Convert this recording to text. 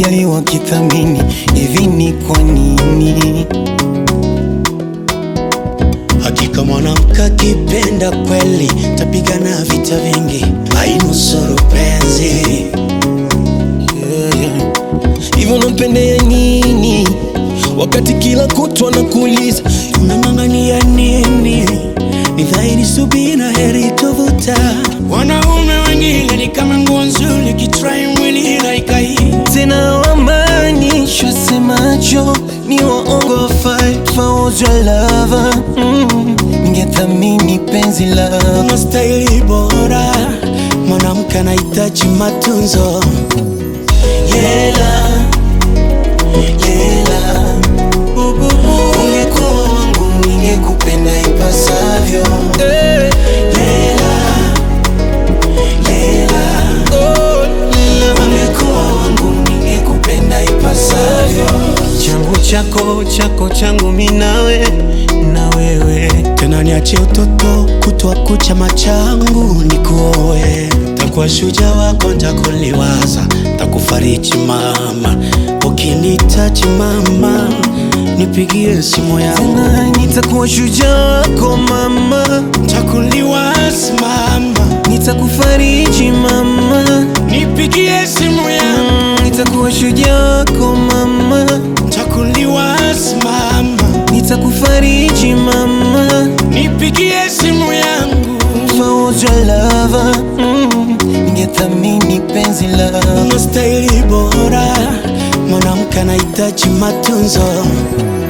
wakijali wakithamini, hivi ni kwa nini? Hakika mwanamke akipenda kweli, tapigana vita vingi, ainusuru penzi. Hivyo nampendea nini wakati kila kutwa nakuuliza Unang'ang'ania nini? Ni dhahiri subira heri tovuta. Wanaume wengine ni kama nguo nzuri, kitrai mwili laikai. tena wamaanishwa semacho ni waongo fight for your lover mm. Ningethamini penzi lako Una staili bora, mwanamke anahitaji matunzo. Yela, yela Ungekuwa wangu ningekupenda ipasavyo Yela, yela Ungekuwa wangu ningekupenda ipasavyo Changu chako, chako changu minawe na wewe Tena niache utoto kutwa kucha machangu nikuoe, takuwa shujaa wako, ntakuliwaza, takufariji mama, ukinitaji mama, nipigie simu yangu, Tena nitakuwa shujaa wako mama takuliwaza mama, Nitakufariji mama nipigie simu yangu, Mm, Nitakuwa shujaa wako mama takuliwaza mama, Nitakufariji mama nipigie simu yangu, For your lover mm, Ningethamini penzi lako una staili bora, mwanamke anahitaji matunzo.